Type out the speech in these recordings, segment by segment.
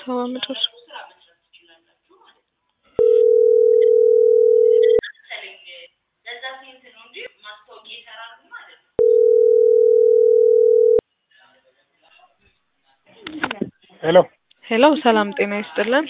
ሰባ መጨረሻ ሄሎ ሄሎ ሰላም ጤና ይስጥልን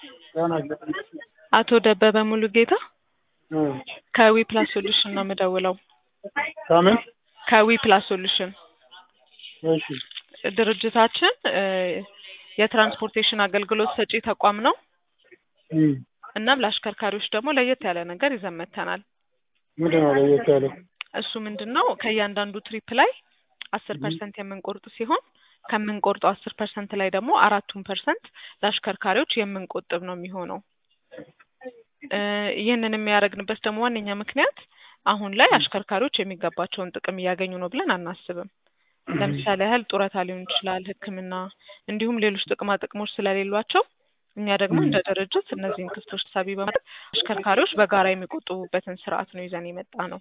አቶ ደበበ ሙሉጌታ ከዊ ፕላስ ሶሉሽን ነው የምደውለው ከምን ከዊ ፕላስ ሶሉሽን እሺ ድርጅታችን እ የትራንስፖርቴሽን አገልግሎት ሰጪ ተቋም ነው እም እናም ለአሽከርካሪዎች ደግሞ ለየት ያለ ነገር ይዘን መጥተናል ምንድን ነው ለየት ያለው እሱ ምንድን ነው ከእያንዳንዱ ትሪፕ ላይ አስር ፐርሰንት የምንቆርጥ ሲሆን ከምንቆርጠው አስር ፐርሰንት ላይ ደግሞ አራቱን ፐርሰንት ለአሽከርካሪዎች የምንቆጥብ ነው የሚሆነው እ ይህንን የሚያደርግንበት ደግሞ ዋነኛ ምክንያት አሁን ላይ አሽከርካሪዎች የሚገባቸውን ጥቅም እያገኙ ነው ብለን አናስብም ለምሳሌ ያህል ጡረታ ሊሆን ይችላል ህክምና እንዲሁም ሌሎች ጥቅማ ጥቅሞች ስለሌሏቸው እኛ ደግሞ እንደ ድርጅት እነዚህን ክፍቶች ታሳቢ በማድረግ አሽከርካሪዎች በጋራ የሚቆጥቡበትን ስርዓት ነው ይዘን የመጣ ነው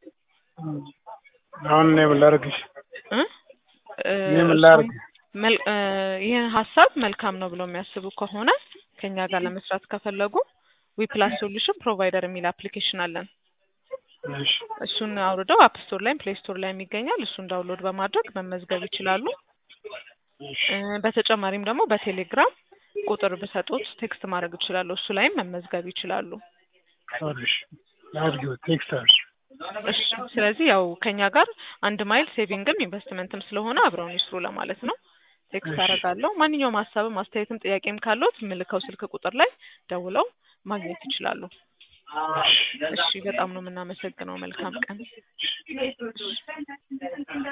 አሁን እኔ ምን ላድርግሽ እ እ እኔ ምን ላድርግ መል- እ ይህ ሀሳብ መልካም ነው ብለው የሚያስቡ ከሆነ ከኛ ጋር ለመስራት ከፈለጉ ዊፕላስ ሶሉሽን ፕሮቫይደር የሚል አፕሊኬሽን አለን እሺ እሱን አውርደው አፕ ስቶር ላይም ፕሌይ ስቶር ላይም ይገኛል እሱን ዳውንሎድ በማድረግ መመዝገብ ይችላሉ እሺ እ በተጨማሪም ደግሞ በቴሌግራም ቁጥር ብሰጡት ቴክስት ማድረግ ይችላሉ እሱ ላይም መመዝገብ ይችላሉ እሺ አድርጊው ቴክስት አድርጊ እሺ ስለዚህ ያው ከኛ ጋር አንድ ማይል ሴቪንግም ኢንቨስትመንትም ስለሆነ አብረውን ይስሩ ለማለት ነው ቴክስት እሺ። አደርጋለሁ ማንኛውም ሀሳብም አስተያየትም ጥያቄም ካለዎት የምልከው ስልክ ቁጥር ላይ ደውለው ማግኘት ይችላሉ እሺ በጣም ነው የምናመሰግነው መልካም ቀን